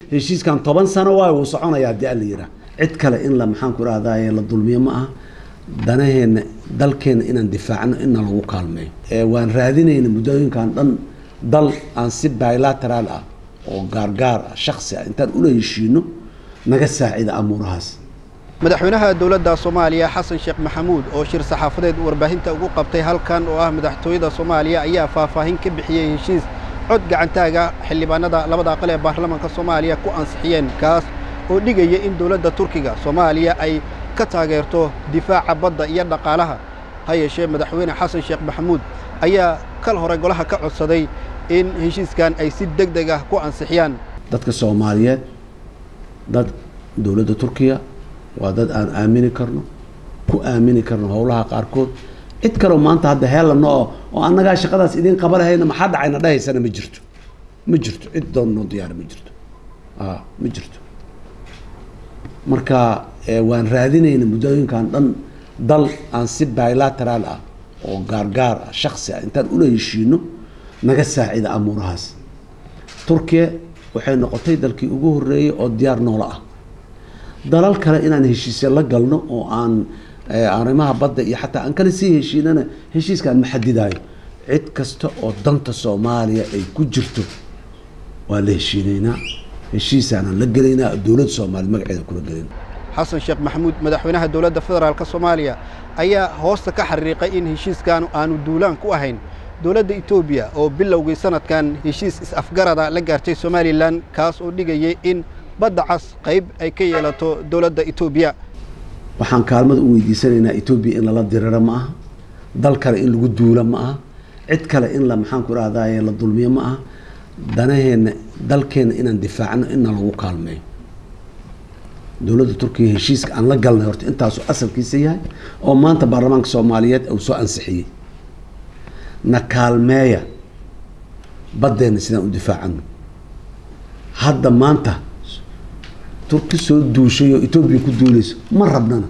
heshiiskan toban sano waay wuu soconayaa haddii alla yiraa cid kale in la maxaan ku rahdaye la dulmiyo ma aha danaheenna dalkeenna inaan difaacno inna lagu kaalmeeyo waan raadinayna muddooyinkan dhan dal aan si bilateraal ah oo gaargaar ah shaksi ah intaan ula heshiino naga saacida amuurahaas madaxweynaha dowladda soomaaliya xasan sheekh maxamuud oo shir saxaafadeed warbaahinta ugu qabtay halkan oo ah madaxtooyada soomaaliya ayaa faahfaahin ka bixiyey heshiis cod gacantaaga xildhibaanada labada aqal ee baarlamaanka soomaaliya ku ansixiyeen kaas oo dhigaya in dowladda turkiga soomaaliya ay ka taageerto difaaca badda iyo dhaqaalaha ha yeeshee madaxweyne xasan sheekh maxamuud ayaa kal hore golaha ka codsaday in heshiiskan ay si deg deg ah ku ansixiyaan dadka soomaaliyeed dad dowladda turkiya waa dad aan aamini karno ku aamini karno howlaha qaarkood cid kaleo maanta hadda heelano oo oo annagaa shaqadaas idiin qaba lahayna maxaa dhacayna dhahaysana ma jirto ma jirto cid doon noo diyaara ma jirto a ma jirto marka waan raadinayna muddooyinkan dhan dal aan si bilateraal ah oo gaargaar ah shaksi ah intaan ula heshiino naga saacida amuurahaas turkiya waxay noqotay dalkii ugu horreeyey oo diyaar noola ah dalal kale inaan heshiisya la galno oo aan arrimaha badda iyo xataa aan kale sii heshiinana heshiiskaan ma xadidaayo cid kasta oo danta soomaaliya ay ku jirto waa la heshiinaynaa heshiisaanaan la gelaynaa dowladda soomaaliya magaceeda kula gelin xasan sheekh maxamuud madaxweynaha dowladda federaalk soomaaliya ayaa hoosta ka xariiqay in heshiiskan aanu duulaan ku ahayn dowladda etoobiya oo bilowgii sanadkan heshiis is-afgarada la gaartay somalilan kaas oo dhigayay in badda cas qayb ay ka yeelato dowladda etoobiya waxaan kaalmada u weydiisanaynaa etoobiya in lala diriro ma aha dal kale in lagu duula ma aha cid kale in la maxaan ku rahdaye la dulmiyo ma aha danaheenna dalkeenna inaan difaacno inna lagu kaalmeeyo dowladda turkiya heshiiska aan la galnay horta intaasuu asalkiisa yahay oo maanta baarlamaanka soomaaliyeed uu soo ansixiyey na kaalmeeya baddeenna sidaan u difaacano hadda maanta turki soo duushay oo etoobiya ku duulayso ma rabnana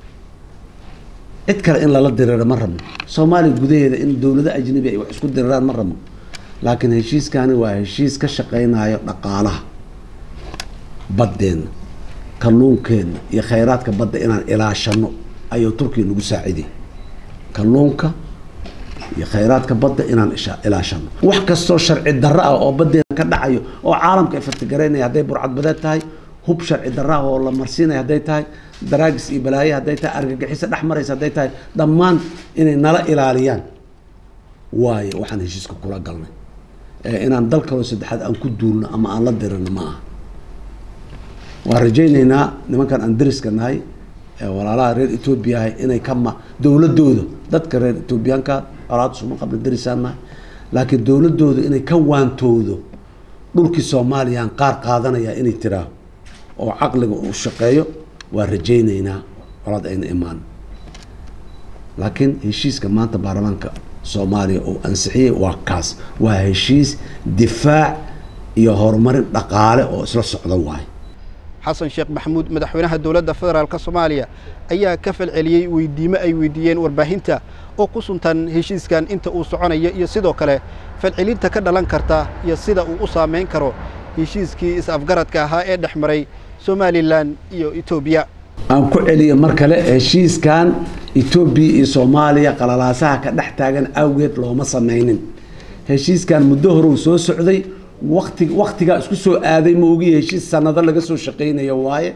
cid kale in lala diriro ma rabno soomaaliya gudaheeda in dowlado ajnabi ay wax isku diriraan ma rabno laakiin heshiiskani waa heshiis ka shaqeynayo dhaqaalaha baddeenna kalluunkeenna iyo khayraadka badda inaan ilaashano ayuu turkiya nagu saaciday kalluunka iyo khayraadka badda inaan ilaashano wax kastoo sharci darro ah oo baddeena ka dhacayo oo caalamka ay fartigaraynaya hadday burcadbadeed tahay hub sharci darro ah oo la marsiinaya hadday tahay daraagis iyo balaaye hadday tahay argagixiso dhex maraysa hadday tahay dhammaan inay nala ilaaliyaan waayo waxaan heshiiska kula galnay inaan dal kaloo saddexaad aan ku duulno ama aan la dirino ma aha waan rajaynaynaa nimankan aan dariska nahay walaalaha reer etoobiya ahay inay ka ma dowladooda dadka reer etoobiyaanka alaad suma qabla darisaan nahay laakiin dowladooda inay ka waantoodo dhulkii soomaaliyaan qaar qaadanaya inay tiraa oo caqliga uu shaqeeyo waa rajaynaynaa colaad ayna imaan laakiin heshiiska maanta baarlamaanka soomaaliya uu ansixiyey waa kaas waa heshiis difaac iyo horumarin dhaqaale oo isla socda waayo xasan sheekh maxamuud madaxweynaha dowladda federaalk soomaaliya ayaa ka falceliyey weydiimo ay weydiiyeen warbaahinta oo ku suntan heshiiskan inta uu soconayo iyo sidoo kale falcelinta ka dhalan karta iyo sida uu u saamayn karo heshiiskii is-afgaradka ahaa ee dhex maray somalilan iyo etoobiya aan ku celiyo mar kale heshiiskan etoobiya iyo soomaaliya qalalaasaha ka dhex taagan awgeed looma samaynin heshiiskan muddo hore uu soo socday wati waktigaa isku soo aaday ma ogiya heshiis sanado laga soo shaqaynayo waaye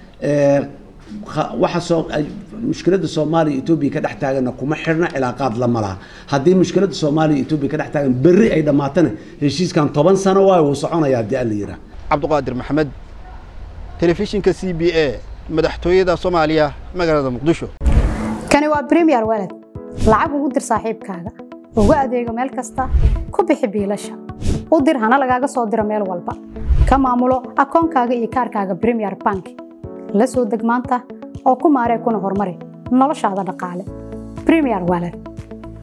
waxa soo mushkiladda soomaaliya etoobiya ka dhex taaganna kuma xirna cilaaqaad lama laha haddii mushkiladda soomaaliya etoobiya ka dhex taagan berri ay dhammaatana heshiiskan toban sano waayo wuu soconaya haddii alla yiraa cabdiqaadir maxamed telefishinka c b a madaxtooyada soomaaliya magaalada muqdisho kani waa bremiyer walad lacag ugu dir saaxiibkaaga ugu adeego meel kasta ku bixi biilasha u dir hana lagaaga soo diro meel walba ka maamulo akoonkaaga iyo kaarkaaga bremiyer bank la soo deg maanta oo ku maaree kuna horumari noloshaada dhaqaale bremiyer walad